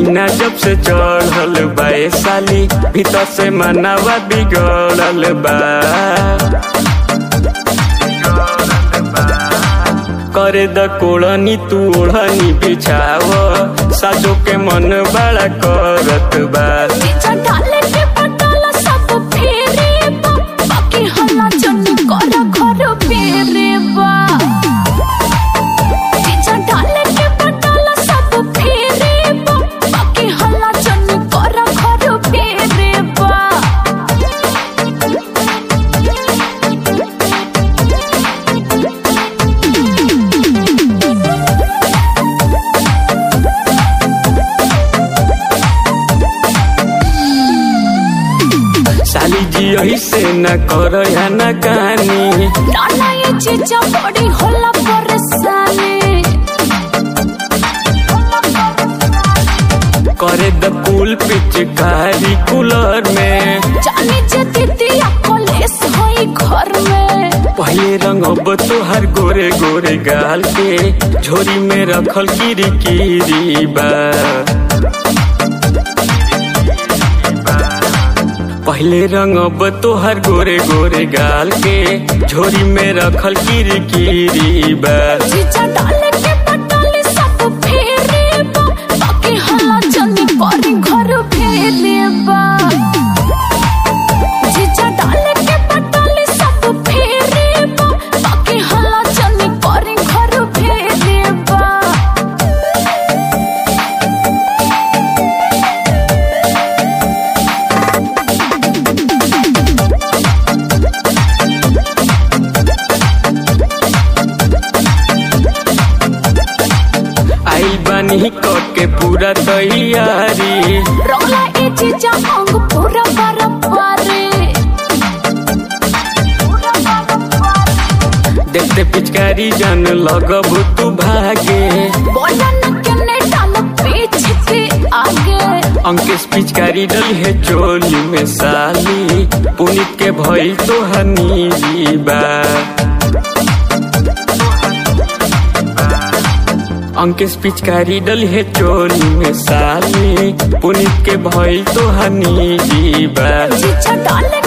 महीना जब से चढ़ल बा ए साली भीतर से मनावा बिगड़ल बा करे द कोड़नी तू ओढ़नी बिछाव साजो के मन बड़ा करत बा जीजा डाले के पटाला सब फेरे बा बाकी हल्ला जनी कर घर फेरे बा जीजा डाले के पटाला सब फेरे बा बाकी हल्ला जनी कर घर फेरे बा साली जी ऐसे न कर या न कानी नाना ये जीजा बड़ी होला परेशानी करे द कुल पिचकारी कूलर में जानी जे दीदिया कॉलेज होई घर में पहले रंग अब तोहर गोरे गोरे गाल के झोरी में रखल कीरी कीरी बा पहले रंग अब तोहर गोरे गोरे गाल के झोरी में रखल कीरी कीरी बा जीजा डाले के पटाले सब फेरे बा बाकी हल्ला जनी करी घर फेरे बा जीजा डाले के पटाले सब फेरे बा बाकी हल्ला जनी करी घर फेरे बा आई बानी क के पूरा तैयारी रोला ए जीजा अंग पूरा बरपारे देखते पिचकारी जन लगब तू भागे बोला न केने डाल पीछे के आगे अंकेश पिचकारी डल है चोली में साली पुनित के भइल तो हनी बा अंकेश पिचकारी डल है चोली में साली पुनित के भइल तो हनी बा जीजा डाले